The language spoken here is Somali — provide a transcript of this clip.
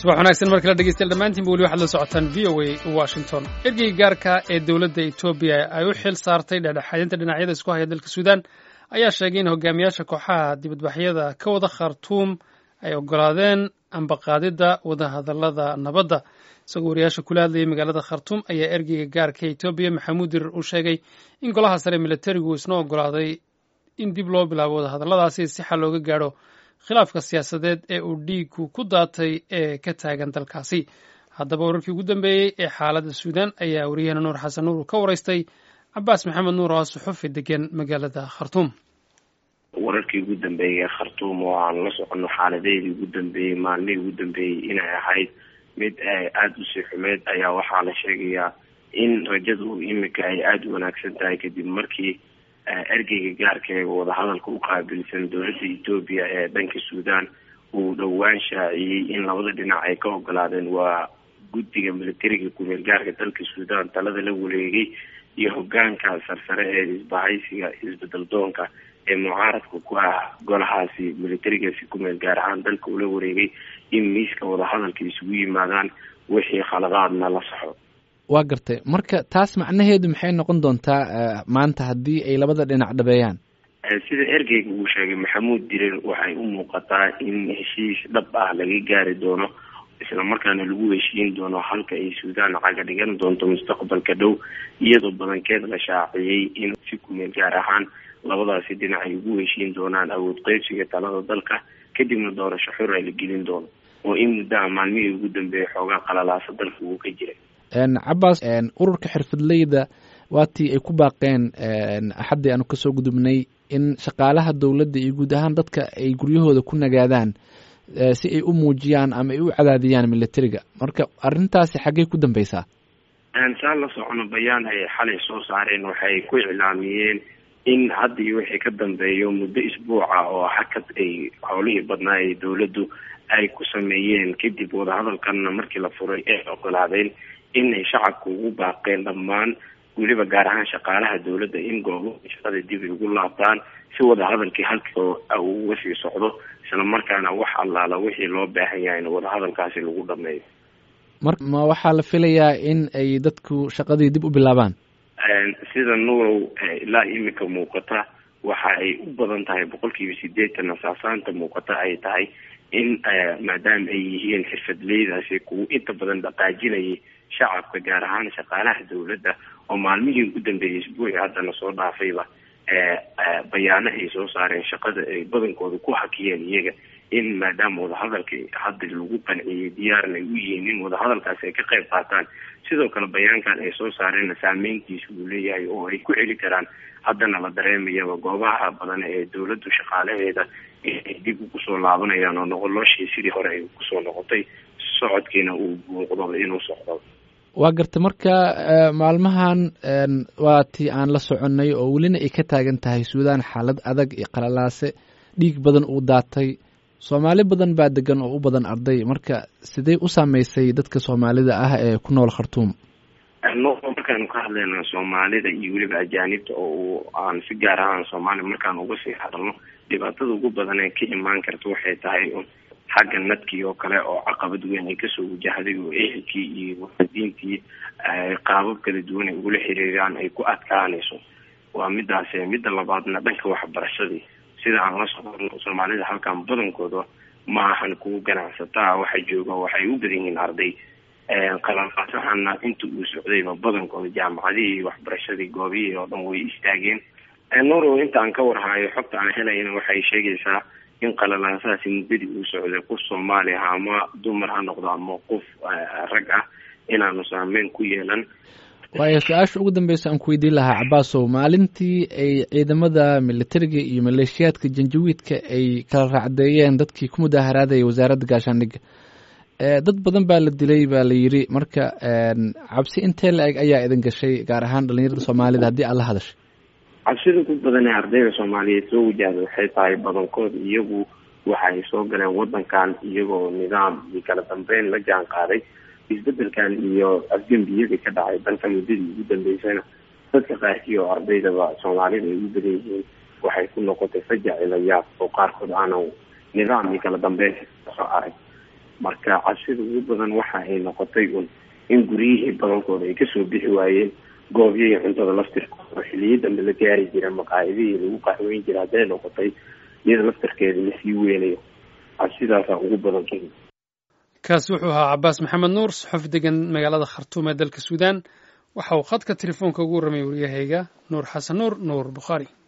subax wanaagsan mar kale dhegeystayaal dhammaantiinba weli waxaad la socotaan v o a washington ergeyga gaarka ee dowladda etoobiya ay u xil saartay dhexdhexaadinta dhinacyada isku haya dalka suudaan ayaa sheegay in hogaamiyaasha kooxaha dibadbaxyada ka wada khartuum ay ogolaadeen ambaqaadidda wadahadallada nabadda isagoo wariyaasha kula hadlayay magaalada khartuum ayaa ergeyga gaarka etoobiya maxamuud dirir u sheegay in golaha sare militarigu isna ogolaaday in dib loo bilaabo wadahadalladaasi si xal looga gaadho khilaafka siyaasadeed ee uu dhiigku ku daatay ee ka taagan dalkaasi haddaba wararkii ugu dambeeyey ee xaaladda suudaan ayaa wariyahena nuur xasan nuur ka waraystay cabaas maxamed nuur oo suxufi degan magaalada khartuum wararkii ugu dambeeyey khartuum oo aan la socono xaaladeedii ugu dambeeyey maalmihii ugu dambeeyey inay ahayd mid aada u sii xumeed ayaa waxaa la sheegayaa in rajadu imika ay aada u wanaagsan tahay kadib markii ergeyga gaarka ee wadahadalka u qaabilsan dowladda etoobiya ee dhanka suudaan uu dhowaan shaaciyey in labada dhinac ay ka ogolaadeen waa guddiga militariga kumeel gaarka dalka suudaan talada la wareegay iyo hogaanka sarsare ee isbahaysiga isbedel doonka ee mucaaradka ku ah golahaasi militarigaasi kumeel gaar ahaan dalka ula wareegay in miiska wadahadalka isugu yimaadaan wixii khaladaadna la saxo waa gartay marka taas macnaheedu maxay noqon doontaa maanta haddii ay labada dhinac dhabeeyaan sida ergeyga uu sheegay maxamuud dirir waxay u muuqataa in heshiis dhab ah laga gaari doono isla markaana lagu heshiin doono halka ay suudaan caga dhigan doonto mustaqbalka dhow iyadoo badankeed la shaaciyey in si kumeel gaar ahaan labadaasi dhinac ay ugu heshiin doonaan awood qeybsiga talada dalka kadibna doorasho xor ay la gelin doono oo in muddaha maalmihii ugu dambeeyay xoogaa qalalaasa dalka uu ka jiray cabaas ururka xirfadleyda waatii ay ku baaqeen axaddii aanu kasoo gudubnay in shaqaalaha dowladda iyo guud ahaan dadka ay guryahooda ku nagaadaan si ay u muujiyaan ama ay u cadaadiyaan militariga marka arrintaasi xaggey ku dambeysaa saa la socono bayaan ay xalay soo saareen waxay ku iclaamiyeen in hadda iyo wixii ka dambeeyo muddo isbuuca oo hakad ay howlihii badnaa ee dowladdu ay ku sameeyeen kadib wadahadalkanna markii la furay ay ogolaadeen inay shacabka ugu baaqeen dhammaan weliba gaar ahaan shaqaalaha dowladda in goobo shaqada dib ay ugu laabtaan si wadahadalkii halkii uga sii socdo isla markaana wax allaala wixii loo baahan yahay in wadahadalkaasi lagu dhameeyo mar ma waxaa la filayaa in ay dadku shaqadii dib u bilaabaan sida nuurow ilaa imika muuqata waxa ay u badan tahay boqolkiiba sideetan asaasaanta muuqata ay tahay in maadaama ay yihiin xirfadleydaasi kuwa inta badan dhaqaajinayay shacabka gaar ahaan shaqaalaha dowladda oo maalmihii ugu dambeeyay isbuuci haddana soo dhaafayba bayaano ay soo saareen shaqada ay badankooda ku hakiyeen iyaga in maadaama wadahadalka hadda lagu qanciyey diyaarna ay u yihiin in wadahadalkaasi ay ka qayb qaataan sidoo kale bayaankan ay soo saareenna saameyntiisa uu leeyahay oo ay ku celi karaan haddana la dareemayaba goobaha badan ee dowladdu shaqaalaheeda inay dib ugusoo laabanayaan oo noqoloshii sidii hore ay kusoo noqotay socodkiina uu muuqdo inuu socdo waa garta marka maalmahan waa tii aan la soconay oo welina ay ka taagan tahay suudaan xaalad adag iyo qalalaase dhiig badan uu daatay soomaali badan baa degan oo u badan arday marka sidee u saameysay dadka soomaalida ah ee ku nool khartuum markaanu ka hadlayna soomaalida iyo weliba ajaanibta oo aan si gaar ahaan soomaaliya markaan uga sii hadalno dhibaatada ugu badan ee ka imaan karta waxay tahay xagga nadkii oo kale oo caqabad weyn ay kasoo wajahday oo ehelkii iyo waadiintii qaabab kala duwan ay ugula xiriiraan ay ku adkaanayso waa midaas midda labaadna dhanka waxbarashadii sida aan la socono soomaalida halkan badankooda maahan kuwa ganacsataa waxa jooga waxay u badan yihiin arday qalalqaasahana inta uu socdayba badankooda jaamacadihii waxbarashadii goobihii oo dhan way istaageen noro inta aan ka warhayo xogta aan helayna waxay sheegaysaa in qalalaasahaasi muddadii uu socday qof soomaali ah ama dumar ha noqdo ama qof rag ah inaanu saameyn ku yeelan waayo su-aasha ugu dambeysa aan ku weydiin lahaa cabaasow maalintii ay ciidamada militariga iyo maleeshiyaadka janjawiidka ay kala raacdeeyeen dadkii ku mudaaharaadaya wasaaradda gaashaandhigga dad badan baa la dilay baa la yiri marka cabsi intee la eg ayaa idin gashay gaar ahaan dhalinyarada soomaalida haddii aad la hadashay cabsida ku badan ee ardayda soomaaliyeed soo wajahda waxay tahay badankood iyagu waxay soo galeen wadankan iyagoo nidaam iyo kala dambeyn la jaan qaaday isbedelkan iyo afgembiyadii ka dhacay dalka muddadii ugu dambeysana dadka qaarkii oo ardaydaba soomaalida ay u badan yihiin waxay ku noqotay fajac ilayaab oo qaarkood aanan nidaam iyo kala dambeyn soo arag marka cabsida ugu badan waxa ay noqotay un in guryihii badankooda ay kasoo bixi waayeen goobyihii cuntada laftirkooda oo xiliyo dambe la gaari jira maqaayadihii lagu qaxweyn jira hadday noqotay iyada laftirkeeda lasii weynayo cabsidaasaa ugu badan ka kaasi wuxuu ahaa cabaas maxamed nuur saxof degan magaalada khartuum ee dalka suudaan waxa uu khadka telefoonka ugu warramay waryahayga nuur xasan nuur nuur bukhaari